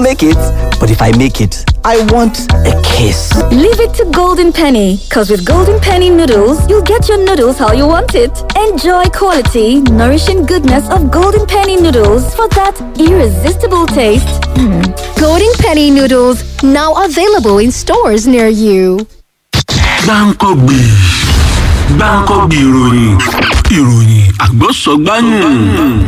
make it. But if I make it, I want a kiss. Leave it to Golden Penny, because with Golden Penny noodles, you'll get your noodles how you want it. Enjoy quality, nourishing goodness of Golden Penny noodles for that irresistible taste. Mm. Golden Penny noodles, now available in stores near you. gbáǹkọ́gbì gbáǹkọ́gbì ìròyìn ìròyìn àgbọ̀sọ̀gbáyùn.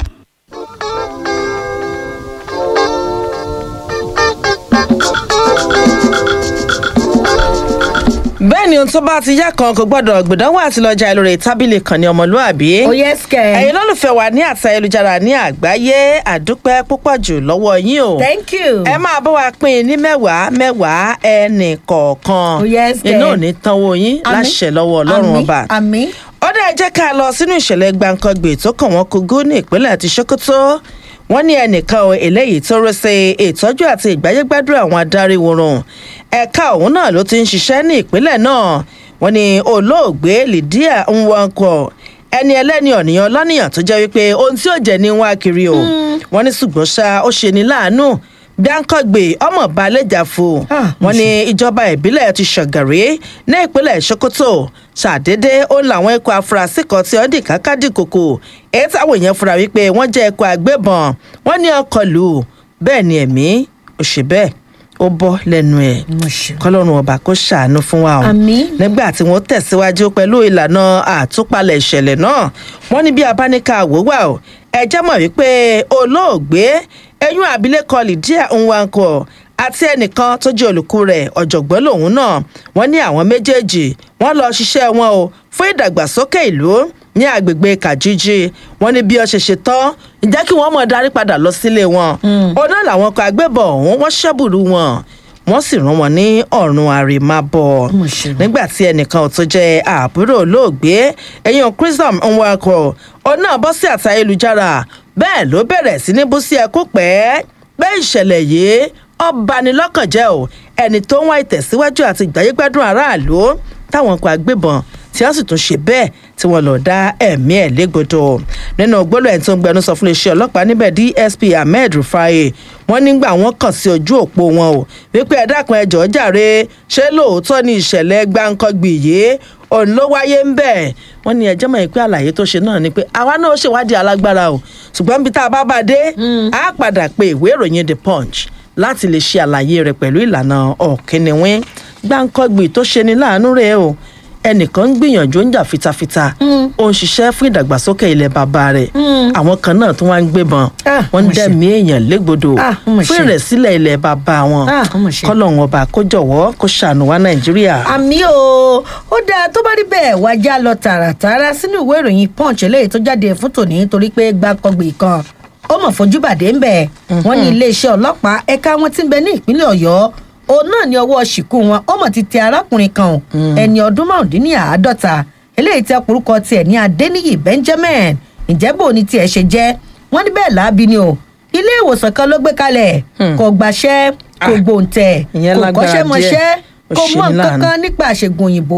bẹ́ẹ̀ ni ohun tó bá ti yá kan kò gbọ́dọ̀ gbìdánwò àti lọ́jà lórí tábìlì kan ní ọmọlúàbí. ó yẹ sikẹ. ẹ̀yin lólùfẹ́ wa ní àti ayélujára ní àgbáyé àdúpẹ́ púpọ̀ jù lọ́wọ́ yín o. thank you. ẹ máa bá wa pín in ní mẹ́wàá mẹ́wàá ẹnì kọ̀ọ̀kan. ó yẹ sikẹ. iná ò ní tanwó yín láṣẹ lọ́wọ́ ọlọ́run ọba. àmì ó dẹ̀ jẹ́ ká lọ sínú ìṣẹ̀lẹ̀ gbàǹkangbè tó kàn wọ́n kogó ní ìpínlẹ̀ àti sokoto wọ́n ní ẹnìkan o eléyìí tó rọ́ sí ìtọ́jú àti ìgbáyégbádùn àwọn adarí wòrùn ẹ̀ka òun náà ló ti ń ṣiṣẹ́ ní ìpínlẹ̀ náà wọ́n ní olóògbé lydia nwankwo ẹni ẹlẹ́ni ọ̀nìyàn lọ́nìyàn tó jẹ́ wípé ohun tí ó jẹ́ ní wá kiri o wọ́n ní ṣùgbọ́n ṣá ó ṣe ní láàánú gbáǹkọ́gbè ọmọ balẹ̀jàfo wọn ní ìjọba ìbílẹ̀ ti ṣàgàrí ní ìpínlẹ̀ sokoto ṣàdédé ó làwọn ikọ̀ afurasí kan tí wọ́n dì kákàdì kòkò èyí táwọn èèyàn fura wípé wọ́n jẹ́ ikọ̀ agbébọn wọ́n ní ọkọ̀ lù bẹ́ẹ̀ ni ẹ̀mí ò ṣe bẹ́ẹ̀ ó bọ́ lẹ́nu ẹ̀ kọ́lọ́run ọba kó ṣàánú fún wa o nígbà tí wọ́n tẹ̀síwájú pẹ̀lú ìlànà àtúpalẹ̀ ìṣẹ̀lẹ̀ náà wọ́n ní bí abáníkà àwòwà o ẹ jẹ́ mọ̀ wípé olóògbé ẹ̀yún abilékọ lydia nwankwo àti ẹnìkan tó jẹ́ olùkú rẹ̀ ọ̀jọ̀gbọ́n lòun náà wọ́n ní àwọn méjèèjì wọ́n lọ ṣiṣẹ́ wọn o fún ìdàgbàsókè ìlú ní agbègbè kàjíjí wọn ní bí ọ ṣe ṣe tán ǹjẹ́ kí wọ́n mọ̀ darí padà lọ sílé wọn ọ̀nà làwọn kan agbébọn ọ̀hún wọ́n ṣẹ́bùrú wọn wọ́n sì rán wọn ní ọ̀run àrèmábọ̀ nígbà tí ẹnìkan tó jẹ́ àbúrò olóògbé ẹ̀yìn christian nwakọ̀ ọ̀nà bọ́ sí àti ayélujára bẹ́ẹ̀ ló bẹ̀rẹ̀ sí ní bú sí ẹkú pẹ́ pé ìṣẹ̀lẹ̀ yìí ọbanilọ́kànjẹ́ o ẹni tó ń wá ìtẹ̀síwájú àti ìgbáyégbádùn aráàlú táwọn kan agbébọn tí wọ́n sì tún ṣe bẹ́ẹ̀ tí wọ́n lọ dá ẹ̀mí ẹ̀ légbodò nínú gbólóhùn ẹni tó ń gbẹnu sọ fún iléeṣẹ́ ọlọ́pàá níbẹ̀ dsp ahmed rufai wọ́n nígbà wọ́n kàn sí ojú òpó wọn o wípé ẹ dákun ẹjọ́ jàre ṣé lóòótọ́ ni ìṣẹ̀lẹ̀ gbáǹkọ́gbì yìí òun ló wáyé ń bẹ̀ wọ́n ní ẹjọ́ mọ̀ pé àlàyé tó ṣe náà ni pé àwa náà ṣèwádìí alágbára o ṣùgbọ́n bí tá a bá bá dé á padà pé ìwé ìròyìn the punch láti lè ṣe àlàyé rẹ̀ pẹ̀lú ìlànà ọ̀kínníwín gbáǹkọ́gbì tó ṣe ni láàánú rẹ̀ o ẹnìkan ń gbìyànjú ń jà fitafita ó ń ṣiṣẹ́ fún ìdàgbàsókè ilẹ̀ bàbá rẹ̀ àwọn kan náà tún wá ń gbébọn wọ́n ń dẹ̀mí èèyàn légbodò fún ìrẹ̀sílẹ̀ ilẹ̀ bàbá wọn kọ́lọ́hún ọba kó jọ̀wọ́ kó ṣàánú wá nàìjíríà. àmì o ó dáa tó bá rí bẹ́ẹ̀ wájà lọ tààràtààrà sínú ìwé ìròyìn punch eléyìí tó jáde fún tòní torí pé gbàkọgbì kan ó mọ̀ fojú bàdé ń bẹ̀ wọ́n ní iléeṣẹ́ ọlọ́pàá ẹ̀ka wọn ti ń bẹ ní ìpínlẹ̀ ọ̀yọ́ òun náà ní ọwọ́ ṣìkú wọn ó mọ̀ ti tẹ arákùnrin kan ẹni ọdún márùndínláàádọ́ta eléyìí tẹ orúkọ tiẹ̀ ní adéníyì benjamin ìjẹ́bù ní tiẹ̀ ṣe jẹ́ wọ́n ní bẹ́ẹ̀ láabi ni o ilé ìwòsàn kan ló gbé kalẹ̀ kò gbàṣẹ́ kò gbòǹtẹ̀ kò kọ́ṣẹ́mọṣẹ́ kò mọ nǹkan kan nípa àṣègùn òyìnbó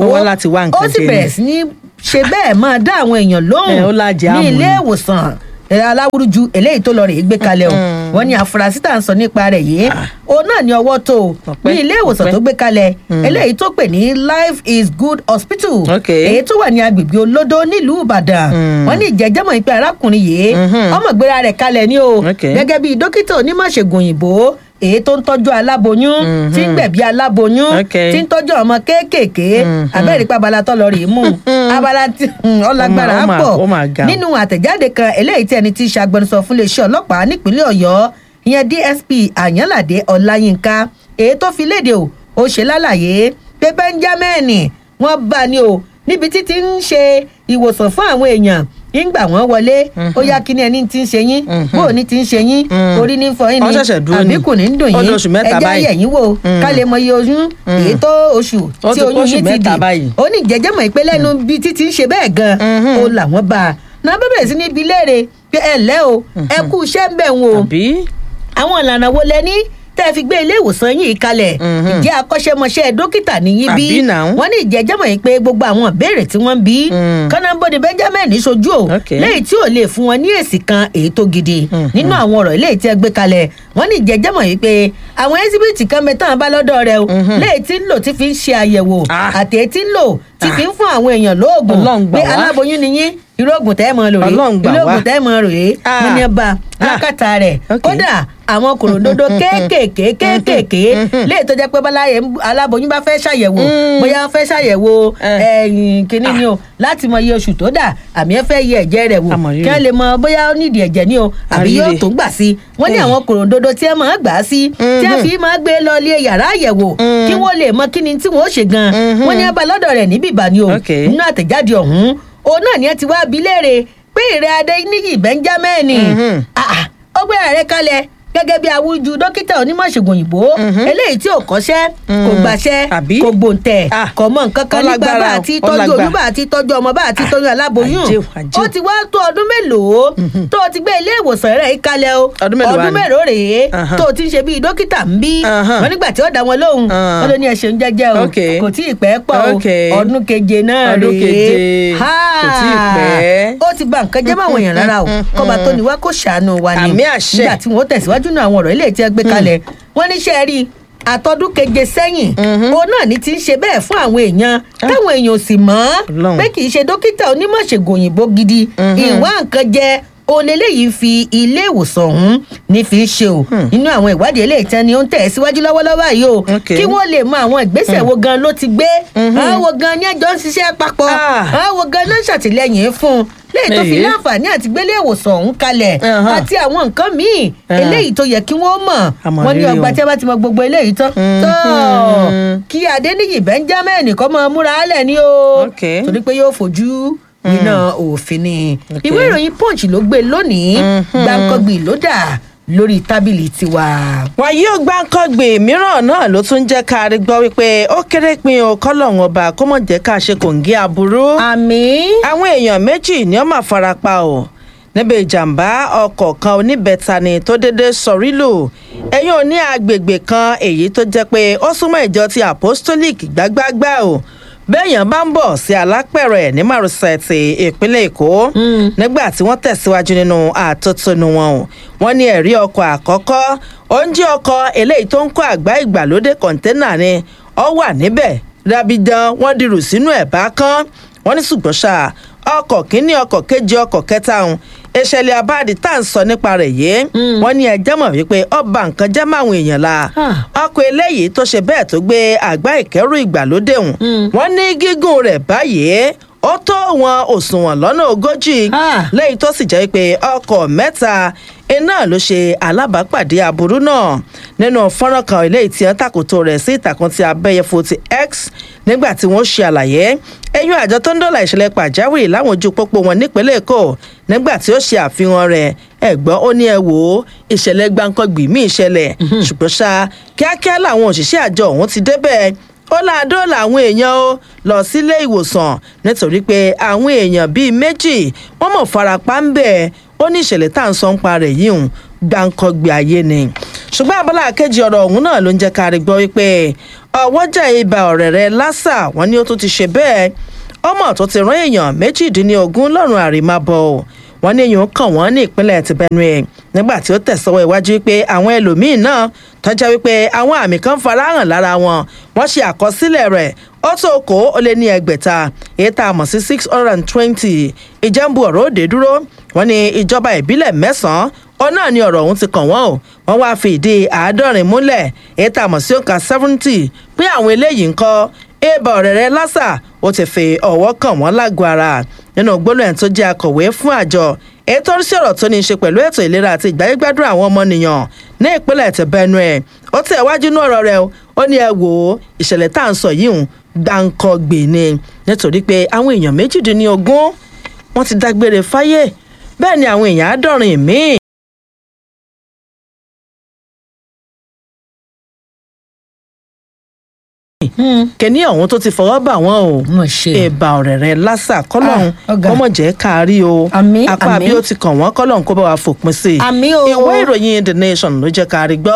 ó sì bẹ̀rẹ̀ sí ní ṣe bẹ́ẹ̀ máa dá àwọn èèyàn lóhùn ní ilé ìwòsàn aláwùrúju eléyìí tó lọ rè é gbé kalẹ̀ o wọ́n ní àfúrásì tá à ń sọ nípa rẹ̀ yìí òun náà ní ọwọ́ tó ní ilé ìwòsàn tó gbé kalẹ̀ eléyìí tó pè ní life is good hospital èyí tó wà ní agbègbè olódó nílùú ìbàdàn wọ́n ní ìjẹ́jẹ́mọ̀ ìpè arákùnrin yìí ọmọ ìgbéra rẹ̀ kalẹ̀ ní o gẹ́gẹ́ bí dókítà onímọ̀ṣègùn òyìnbó èyí tó ń tọ́jú aláboyún tí ń gbẹ̀bí aláboyún tí ń tọ́jú ọmọ kéékèèké abẹ́rẹ́ ipa abala tó lọ rèé mú abala tí ọlágbára á pọ̀ nínú àtẹ̀jáde kan eléyìí tí ẹni tí í ṣàgbẹnusọ fún iléeṣẹ́ ọlọ́pàá nípínlẹ̀ ọ̀yọ́ ìyẹn dsp àyànládé ọláyínká èyí tó fi léde o ó ṣe lálàyé pé benjamin wọ́n bá ní o níbi títí ń ṣe ìwòsàn fún àwọn èèyàn nígbà wọn wọlé ó yá kí ni ẹni tí ń ṣe yín bó o ní ti ń ṣe yín orí ní fọ yín ni àbíkù ní ń dùn yín ẹjẹ yẹ̀yìn wò ká lè mọ iye oyún èyí tó oṣù tí oyún yín ti dì ó ní jẹjẹ mọ̀ pé lẹ́nu bí títí ń ṣe bẹ́ẹ̀ gan o làwọn bá a náà bẹ̀rẹ̀ sí ní ibi léèrè pé ẹ lẹ́ o ẹ kú iṣẹ́ ń bẹ̀ ń o àwọn ìlànà wo lẹ ní tẹ́ ẹ fi gbé ilé ìwòsàn yìí kalẹ̀ ìjẹ́ akọ́ṣẹ́mọṣẹ́ dókítà níyí bí Àbí now? wọ́n ní ìjẹ́jẹ́ mọ̀ yìí pé gbogbo àwọn ìbéèrè tí wọ́n ń bí kọ́nàbọ́dé benjamin sojú o Okay. lẹ́yìn tí ò lè fún wọn ní èsì kan èyí tó gidi nínú àwọn ọ̀rọ̀ ilé tí ẹ gbé kalẹ̀ wọ́n ní ìjẹ́jẹ́ mọ̀ yìí pé àwọn ẹ́síbìtì kan bẹ tán bá lọ́dọ̀ rẹ o lẹ́yìn tí ń lò tí fi ń ṣe àyẹ̀wò Ah. àti èyí tí ń lò tí fi ń fún àwọn èèyàn lóògùn Ọlọ́run gbà pé wá. aláboyún ni yín irú oògùn tẹ́ ẹ mọ lòrè Ọlọ́run gbà irú wá. oògùn tẹ́ ẹ mọ rèé Ah. wọ́n ní ẹ bá Ah. lákàtà rẹ̀ Okay. kódà àwọn kòròdodo kéékèèké kéékèèké léè tó jẹ́ pé báláyé aláboyún bá fẹ́ ṣàyẹ̀wò bóyá wọ́n fẹ́ ṣàyẹ̀wò Eh. ẹ̀yìn kínní ni o láti mọ iye oṣù tó dà àmì ẹ fẹ́ yẹ ẹ̀jẹ̀ rẹ̀ wò Àmọ̀rírì. kí wọ́n lè mọ bóyá ó nídìí ẹ̀jẹ̀ ni o àbí yóò Àríre. tó gbà sí wọ́n ní Eh. àwọn kòròdodo tí ẹ máa gbà á sí tí ẹ fi máa gbé lọ ilé yàrá àyẹ̀wò kí wọ́n lè mọ kíni tí wọ́n ó ṣe gan wọ́n ní abá lọ́dọ̀ rẹ̀ níbí ìbàní o Okay. nínú àtẹ̀jáde ọ̀hún òun náà ni ẹ ti wá bi léèrè pé ìrẹ́ adéníyì benjamin Mhm. ah, ah, ó gbé ààrẹ kalẹ̀ gẹ́gẹ́ bí awújú dókítà onímọ̀ṣègùn òyìnbó eléyìí tí ò kọ́ṣẹ́ kò gbàṣẹ́ Àbí? kò gbòǹtẹ̀ Ah, kò mọ nǹkan kan nípa ọlágbára bá o, àti tọ́jú ọlágbá. oyún bá àti tọ́jú ọmọ bá àti tọ́jú aláboyún àjẹ́ o, àjẹ́ ó o. ti wá tó ọdún mélòó tó o ti gbé ilé ìwòsàn rẹ̀ yìí kalẹ̀ o Ọdún mélòó wá ni? mélòó rèé Ahan. tó o ti ń ṣe bíi dókítà ń bí Ahan. wọn nígbà tí ó dá wọn lóhùn Ah. wọn ló ní ẹ ṣeun jẹ́jẹ́ o Okay. kò tí ì pẹ́ pọ̀ o Okay. ọdún keje náà Ọdún rèé keje. Ha! Kò tí ì pẹ́. ó ti gba nǹkan jẹ́ máwọn èèyàn rárá o kọ́ba tó ní wá kó ṣàánú wa ni Àmì àṣẹ. nígbà tí wọ́n tẹ̀síwájú náà àwọn ọ̀rọ̀ ilé tí ẹ gbé kalẹ̀ wọ́n ní ṣe rí àtọ́dún keje sẹ́yìn òun náà ní ti ń ṣe bẹ́ẹ̀ fún àwọn èèyàn táwọn èèyàn ò sì mọ̀ Ọlọ́run. pé kì í ṣe dókítà onímọ̀ṣègùn òyìnbó gidi ìwá nǹkan jẹ òun eléyìí fi ilé ìwòsàn ọ̀hún ní fi ṣe o nínú àwọn ìwádìí eléyìí tán ni ó ń tẹ̀ síwájú lọ́wọ́lọ́wọ́ yìí o Okay. kí wọ́n lè mọ àwọn ìgbésẹ̀ wo gan ló ti gbé àwọn wo gan ni ẹjọ́ ń ṣiṣẹ́ papọ̀ Ah. àwọn wo gan ló ń ṣàtìlẹ́yìn fún un léyìí tó fi Èyí. láǹfààní àti gbélé ìwòsàn ọ̀hún kalẹ̀ Ahan. àti àwọn nǹkan míì Ah. eléyìí tó yẹ kí wọ́n mọ̀ Àmọ̀ wọ́n ní rírì ọgbà o. tí a bá ti mọ gbogbo eléyìí tán tó kí adéníyì benjamin kọ́ mọ múra álẹ̀ ni o Okay. torí pé yóò fojú iná òfin ni Okay. ìwé ìròyìn punch ló gbé lónìí gbàǹkangbì ló dà lórí tábìlì tiwa. wọn yóò gbáǹkọ́gbè mìíràn náà ló tún jẹ́ ká rí gbọ́ wípé ó kéré pin o kọ́lọ́hún ọba kó mọ̀ jẹ́ ká ṣe kòǹgẹ́ aburú. àmì. àwọn èèyàn méjì ni ó máa fara pa o níbi ìjàmbá ọkọ̀ kan oníbẹ̀ta ni tó dédé sọrí lù ẹ̀yìn òní agbègbè kan èyí tó jẹ́ pé ó súnmọ́ ìjọ ti apostolic gbágbágbá o bẹ́ẹ̀yàn bá ń bọ̀ sí alápẹ̀rẹ̀ ní márosẹ̀ ti ìpínlẹ̀ èkó nígbà tí wọ́n tẹ̀síwájú nínú àtótónu wọn o wọ́n ní ẹ̀rí ọkọ̀ àkọ́kọ́ oúnjẹ ọkọ̀ eléyìí tó ń kó àgbá ìgbàlódé kọ̀ńténà ni ọ wà níbẹ̀ rabidan wọ́n dirù sínú ẹ̀ bá kán wọ́n ní ṣùgbọ́n ṣá ọkọ̀ kínní ọkọ̀ kejì ọkọ̀ kẹta ọ̀hún ìṣẹ̀lẹ̀ abáàdì tá à ń sọ nípa rẹ̀ yìí wọ́n ní ẹjẹ́ mọ̀ wípé ọba nǹkan jẹ́ máwọn èèyàn la Ah. ọkọ̀ eléyìí tó ṣe bẹ́ẹ̀ tó gbé àgbá ìkẹ́rù ìgbàlódé ọ̀hún wọ́n ní gígùn rẹ̀ báyìí ó tó wọn òṣùwọ̀n lọ́nà ogójì Ah. lẹ́yìn tó sì jẹ́ pé ọkọ̀ mẹ́ta iná ló ṣe alábàápàdé aburú náà nínú fọ́nrán kan eléyìí tí wọ́n tàkòtò rẹ̀ sí ìtàkùn ti abẹ́yẹfò ti x nígbà tí wọ́n ṣe àlàyé ẹ̀yìn àjọ tó ń dọ́là ìṣẹ̀lẹ̀ pàjáwìrì láwọn ojú pópó wọn nípínlẹ̀ èkó nígbà tí ó ṣe àfihàn rẹ̀ ẹ̀gbọ́n ó ní ẹ wò ó ìṣẹ̀lẹ̀ gbáǹkọ́gbì mí ìṣẹ̀lẹ̀ ṣùgbọ́n ṣá kíákíá làwọn òṣìṣẹ́ àjọ ọ̀hún ti débẹ̀ ó láàdó làwọn èèyàn ó lọ sílé ìwòsàn nítorí pé àwọn èèyàn bíi méjì wọ́n mọ̀ farapa ń bẹ̀ ó ní ìṣẹ̀lẹ̀ tá à ń sọ ń pa rẹ̀ yìí hùn gbàǹkọ̀gbì ayé ni ṣùgbọ́n abala kejì ọ̀rọ̀ ọ̀hún náà ló ń jẹ́ ká rí gbọ́ wípé ọwọ́jà ibà ọ̀rẹ́ rẹ̀ lásà wọ́n ní ó tún ti ṣe bẹ́ẹ̀ ọmọ tó ti rán èèyàn méjìdínlógún lọ́rùn àrèmábọ̀ wọ́n ní èèyàn kàn wọ́n ní ìpínlẹ̀ ti Benue nígbà tí ó tẹ̀sọ́wọ́ iwájú pé àwọn ẹlòmíín náà tọ́jà wípé àwọn àmì kan farahàn lára wọn wọ́n ṣe àkọsílẹ̀ rẹ̀ ó tó kó ó lé ní ẹgbẹ̀ta èyí tá a mọ̀ sí six hundred and twenty ìjẹ́nbu ọ̀rọ̀ òde dúró wọ́n ní ìjọba ìbílẹ̀ mẹ́sàn-án ó náà ní ọ̀rọ̀ ọ̀hún ti kàn wọ́n o wọ́n wáá fi ìdí àádọ́rin múlẹ̀ èyí tá a mọ̀ sí òǹkà seventy pé àwọn eléyìí ń kọ́ ébà ọ̀rẹ́rẹ́ lásà ó ti fi ọ̀wọ́ kàn wọ́n lágọ̀ọ́ ara nínú gbólóhùn tó jẹ́ akọ̀wé fún àjọ ètò oríṣi ọ̀rọ̀ tó ní í ṣe pẹ̀lú ètò ìlera àti ìgbáyégbádùn àwọn ọmọnìyàn ní ìpínlẹ̀ ti Benue ó tẹ̀ wájú ní ọ̀rọ̀ rẹ̀ ó ní ẹ wò ó ìṣẹ̀lẹ̀ tá à ń sọ yìí ń gbàǹkọ̀gbè ni nítorí pé àwọn èèyàn méjìdínlógún wọ́n ti dágbére fáyé bẹ́ẹ̀ ni àwọn èèyàn àádọ́rin míì kẹ́ni ọ̀hún tó ti fọwọ́ bà wọ́n o Mo ṣe. ẹ̀bà ọ̀rẹ́rẹ́ lásà kọ́lọ́hún Ah, ọ̀gá. kọ́mọ̀ jẹ́ kárí o Àmín, apá àmín. bí ó ti kàn wọ́n kọ́lọ́hún kó bá wa fòpin sí i Àmín o. ìwé ìròyìn the nation ló jẹ́ kárí gbọ́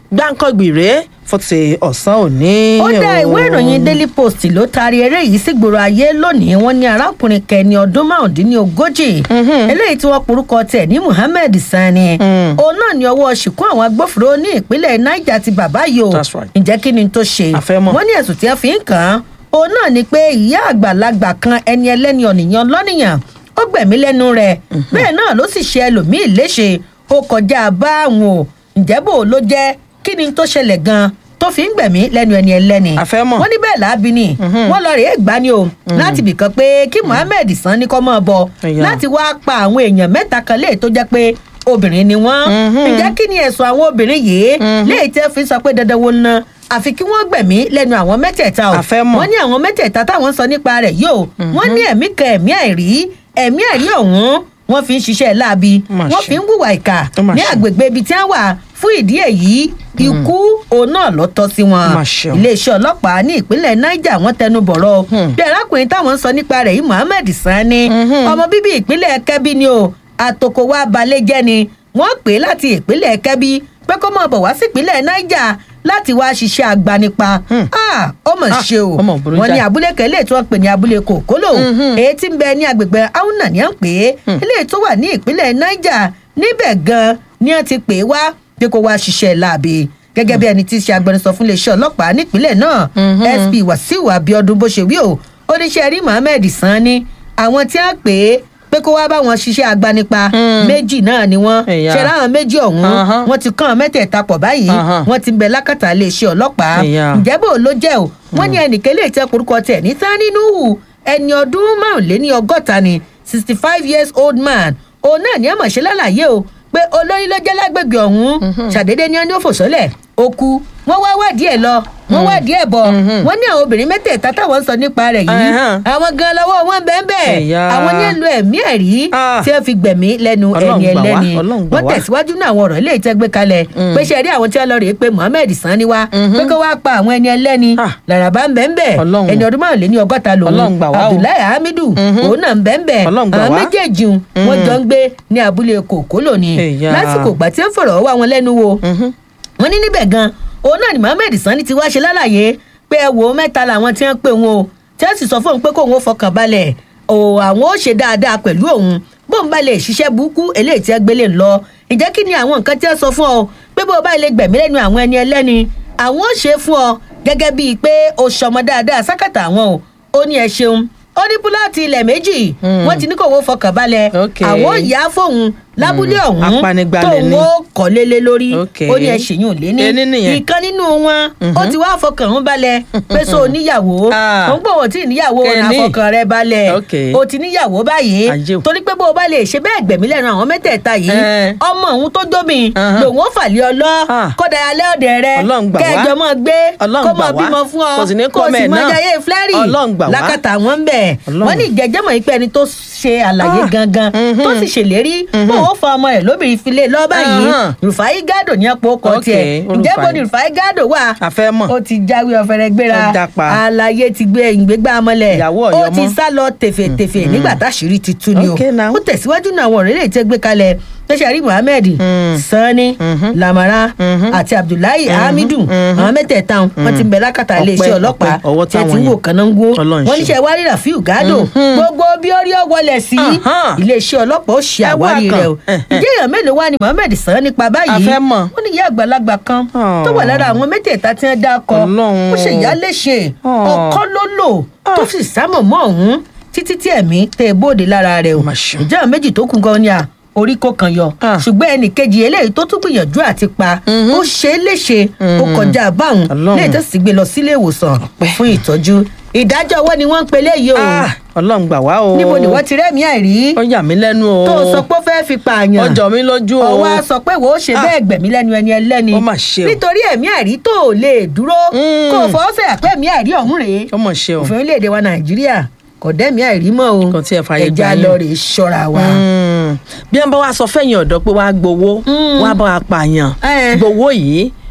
gbáǹkọ́gbì rèé fún ti ọ̀sán òní. ó dá o. ìwé ìròyìn daily post ló taari eré yìí sígboro ayé lónìí wọn ní arákùnrin kẹni ọdún márùndínlógójì eléyìí tí wọn porúkọ tẹ ní muhammed sani òun náà ní ọwọ́ ṣìkún àwọn agbófinró ní ìpínlẹ̀ niger ti bàbá yìí o That's right. ǹjẹ́ kí ni tó ṣe A fẹ́ mọ̀. wọ́n ní ẹ̀sùn tí wọ́n fi ń kàn án òun náà ni pé ìyá àgbàlagbà kan ẹni ẹlẹ́ni ọ̀nìyàn lọ́nìyàn ó gbẹ̀mí lẹ́nu rẹ̀ bẹ́ẹ̀ náà ló sì ṣe ẹlòmíì léṣe ó kọjá báwọn o ǹjẹ́ bò ló jẹ́ kí ni tó ṣẹlẹ̀ gan-an tó fi ń gbẹ̀mí lẹ́nu ẹni ẹlẹ́ni A fẹ́ mọ̀. wọ́n ní bẹ́ẹ̀ láàbí ni wọ́n lọ rèé gbá ni o láti bìkan pé kí muhammed san ní kọ́ mọ́ ọ bọ Ẹ̀yà. láti wá pa àwọn èèyàn mẹ́ta kan léè tó jẹ́ pé obìnrin ni wọ́n ǹjẹ́ kí ni ẹ̀sùn àwọn obìnrin yìí léè tẹ́ fi sọ pé dandan wo ná àfi kí wọ́n gbẹ̀mí lẹ́nu àwọn mẹ́tẹ̀ẹ̀ta o A fẹ́ mọ̀. wọ́n ní àwọn mẹ́tẹ̀ẹ̀ta táwọn sọ nípa rẹ̀ yóò wọ́n ní ẹ̀mí kan ẹ̀mí àìrí ẹ̀mí àìrí ọ̀hún wọ́n fi ń ṣiṣẹ́ láabi Mà wọ́n ṣe. fi ń hùwà ìkà Ó mà ní ṣe. àgbègbè ibi tí wọ́n wà fún ìdí èyí ikú òun náà ló tọ́ sí wọn Mà ṣe o. iléeṣẹ́ ọlọ́pàá ní ìpínlẹ̀ niger wọ́n tẹnu bọ̀rọ̀ o. bí arákùnrin táwọn ń sọ nípa rẹ̀ yìí muhammed sani ọmọ bíbí ìpínlẹ̀ kẹ́bí ni o àtòkò wa balẹ̀ jẹ́ ni wọ́n pè é láti ìpínlẹ̀ kẹ́bí pé kó máa bọ̀ wá sí ìpínlẹ̀ niger láti wá ṣiṣẹ́ agbanipa Ah, ó mọ̀ Ah, ṣe o ó mọ̀ burú wọ́n ní jáì. abúlé kan eléyìí tí wọ́n pè ní abúlé kòkólò èyí tí ń bẹ ní agbègbè auna ní à ń pè é eléyìí tó wà ní ìpínlẹ̀ niger níbẹ̀ gan ni wọ́n ti pè é wá pé kó wá ṣiṣẹ́ láabi gẹ́gẹ́ bí ẹni tí í ṣe agbẹnusọ fún iléeṣẹ́ ọlọ́pàá nípínlẹ̀ náà sp wàsíù abiodun bó ṣe wí o oníṣẹ́ rí mohammed sanni àwọn tí wọ́n pè é pé kó wá bá wọn ṣiṣẹ́ agbanipa méjì náà ni wọ́n Ẹ̀yà. ṣe ráhàn méjì ọ̀hún Ahán. wọ́n ti kàn án mẹ́tẹ̀ẹ̀ta pọ̀ báyìí Ahán. wọ́n ti ń bẹ lákàtà iléeṣẹ́ ọlọ́pàá Ẹ̀yà. ǹjẹ́ bò ló jẹ́ o wọ́n ní ẹnìkan lè tẹ orúkọ tẹ̀ ní sani nuhu ẹni ọdún márùnléní ọgọ́ta ni sixty five years old man òun náà ní ẹ̀ mọ̀ ṣe lálàyé o pé olórí ló jẹ́ lágbègbè ọ̀hún ṣàdédé ni wọ́n ní ó fò sọ́lẹ̀ ó kú wọ́n wá wádìí ẹ̀ lọ wọ́n wádìí ẹ̀ bọ̀ wọ́n ní àwọn obìnrin mẹ́tẹ̀ẹ̀ta táwọn ń sọ nípa rẹ̀ yìí Ẹ̀hán. àwọn gan lọ́wọ́ wọn bẹ́ẹ̀ bẹ́ẹ̀ Ẹ̀yà. àwọn ní èlò ẹ̀mí ẹ̀rí Ah. tí wọ́n fi gbẹ̀mí lẹ́nu Ọlọ́run ẹni gbà wá, ẹlẹ́ni Ọlọ́run gbà wọ́n wá. tẹ̀síwájú náà àwọn ọ̀rọ̀ ilé ìtẹ́gbẹ́ kalẹ̀ pé ṣe rí àwọn tí wọ́n lọ rèé pé mohammed sanni wá pé kó wá pa àwọn ẹni ẹlẹ́ni Ah. làràbà ń bẹ́ẹ̀ bẹ́ẹ̀ Ọlọ́run. ẹni ọdún márùnléní ọgọ́ta lòun Ọlọ́run gbà wá o. abdullahi hamidu òun náà ń bẹ́ẹ̀ bẹ́ẹ̀ Ọlọ́run gbà àwọn wá. méjèèjì un, wọ́n jọ ń gbé ní abúlé kòkó lónìí Ẹ̀yà. lásìkò ìgbà tí ó fọ̀rọ̀ wá wọn lẹ́nu wo wọ́n ní níbẹ̀ gan òun náà ni mohammed sanni ti wá ṣe lálàyé pé ẹ wò ó mẹ́ta làwọn tí wọ́n pè wọn o tí wọ́n sì sọ fóun pé kóun ó fọkàn balẹ̀ o àwọn ó ṣe dáadáa pẹ̀lú òun bóun bá lè ṣiṣẹ́ burúkú eléyìí tí wọ́n gbélé ń lọ ìjẹ́ kí ni àwọn nǹkan tí wọ́n sọ fún ọ pé bó o bá lè gbẹ̀mí lẹ́nu àwọn ẹni ẹlẹ́ni àwọn ó ṣe é fún ọ gẹ́gẹ́ bíi pé o ṣọmọ dáadáa sákàtà àwọn o ó ní ẹ ṣeun ó ní púlọ́ọ̀tì ilẹ̀ méjì wọ́n ti ní kó owó fọkàn balẹ̀ Okay. àwọn ò yá fóun lábúlé ọ̀hún Apanigbalẹ̀ tóun ni. ó kọ́ lélẹ̀ lórí Okay. ó ní ẹ ṣèyún lé ní Ení nìyẹn. ìkan nínú wọn ó ti wá fọkàn ń balẹ̀ pé so níyàwó Ah. ó ń gbọ́ wọ́n tí níyàwó Kẹ́ni. àfọkàn rẹ balẹ̀ Okay. ó ti níyàwó báyìí Ajé o. torí pé bó o bá lè ṣe bẹ́ẹ̀ gbẹ̀mí lẹ́nu àwọn mẹ́tẹ̀ẹ̀ta yìí Eh. ọmọ òun tó jómi Ahán. lòun ó fàlẹ́ ọlọ́ Ah. kọ́dà alẹ́ ọ̀dẹ̀ rẹ Ọlọ́run gbà wá. kẹjọ mọ́ gbé Ọlọ́run kó gbà mọ́ wá. bímọ fún ọ Kò sì ní kó kọ́ sì mẹ́ẹ̀ mọ́ náà. jayé flẹ́rì Ọlọ́run gbà wá. lákàtà wọn ń bẹ̀ Ọlọ́run. wọ́n ní ìjẹ́jẹ́ mọ̀ pé ẹni tó ṣe àlàyé Ah. gangan tó sì ṣèlérí pé òun fa ọmọ rẹ̀ lóbìnrin filé lọ́ọ́ báyìí Ahán. rufai gado ní ọ̀pọ̀ ọkọ̀ Okay, tiẹ̀ ó ǹjẹ́ bó Rufai. ni rufai gado wà A fẹ́ mọ̀. ó ti jáwé ọ̀fẹ́rẹ́ gbéra Ó dápa. àlàyé ti gbé ìgbégbá mọ́lẹ̀ Ìyàwó ó Ọ̀yọ́ ti mọ́. sá lọ tèfètèfè nígbà táṣìírí ti tú ni o Okay now. ó tẹ̀síwájú náà àwọn ọ̀rẹ́ lè tẹ́ gbé kalẹ̀ tẹ́sàrí muhammed sani lamara àti abdullahi hamidu àwọn mẹ́tẹ̀ẹ̀ta wọn ti ń bẹ lákàtà Ọpẹ́, iléeṣẹ́ ọlọ́pàá ọpẹ́, ọwọ́ tí ẹ ti táwọn ń wò yẹn. kànáńgó Ọlọ́run wọn ṣe. níṣẹ́ wárí rafiu gado gbogbo bí ó rí ọ wọlé sí Ahán. iléeṣẹ́ ọlọ́pàá ó ṣe Ẹ wá àwárí kan. rẹ o Ẹhẹ́. ìjẹ́ èèyàn mélòó wá ni muhammed sàn nípa báyìí A fẹ́ mọ̀. wọ́n ní ìyá àgbàlagbà kan Oh. tó wà lára àwọn mẹ́tẹ̀ẹ̀ta tí wọ́n dá akọ Ọlọ́run. ó ṣe ìyá léṣe Oh. ọkọ ló lò tó sì sámọ̀ mọ́ ọ̀hún títí tí ẹ̀mí tẹ ẹ bóde lára rẹ o Mà ṣeun. ìjẹ́ àwọn méjì tó kù gan ni à orí kò kàn yọ Ah. ṣùgbọ́n ẹnì kejì eléyìí tó tún gbìyànjú àti pa ó ṣe é léṣe ó kọjá báwọn Ọlọ́run. lẹ́yìn tó sì gbé lọ sílé ìwòsàn Ọpẹ́. fún ìtọ́jú ìdájọ́ ọwọ́ ni wọ́n ń pe léyìí o Ah, ọlọ́run gbà wá o. níbo ni wọ́n ti rẹ́mi àìrí ó yà mí lẹ́nu o. tó sọ pé ó fẹ́ fi pààyàn ọjọ́ mi lójú o. ọwọ́ a sọ pé wò ó ṣe Ah. bẹ́ẹ̀ gbẹ̀mí lẹ́nu ẹni ẹlẹ́ni Ó mà ṣe o. nítorí ẹ̀mí àìrí tó ò lè dúró Mm. kó o fọwọ́ sẹ̀yà pé ẹ̀mí àìrí ọ̀hún rèé ó mọ̀ ṣe o. òfin orílẹ̀-èdè wa nàìjíríà kò dẹ́mi àìrí mọ́ o Kò tiẹ̀ fààyè gbà ẹja yín. lọ rèé ṣọ́ra wa. Mm. bí wọn bá wá sọ fẹyìn ọdọ pé wàá gbowó Mm. wàá bá wa pààyàn Eh. gbowó yìí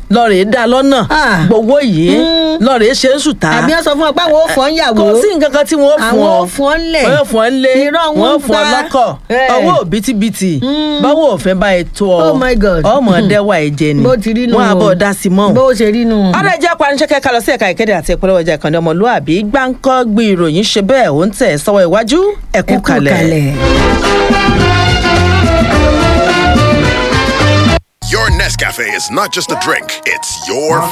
lọ́ọ̀rẹ́ dá lọ́nà Ah. gbowó yìí lọ́ọ̀rẹ́ ṣe ń sùtá àbí wọn sọ fún ọ pé àwọn ò fọ́ ń yàwó kò sí nǹkan kan tí wọ́n fún àwọn ọ ò fọ́ ń lẹ̀ wọ́n fún ọ lé irọ́ wọn wọ́n ń fún ọ pa. lọ́kọ̀ Eh. owó òbítíbitì báwo òfin bá ẹ tó ọ Oh my God. ọmọ dẹ́wà ẹ̀jẹ̀ ni bó ti rí nù wọ́n á bọ̀ dá sí mọ́ bó ṣe rí nù. ọ̀rẹ́ jẹ́ panisẹ́kẹ́ ká lọ sí ẹ̀ka ìkéde àti ìpolówó ọjà ìkànnì ọmọlúàbí gbáǹkọ́ gbé ìròyìn ṣe bẹ́ẹ̀ ó ń tẹ̀ sọ́wọ́ iwájú ẹ̀kú ẹ kú kalẹ̀. kalẹ̀. Your Nescafe is not just a drink, it's your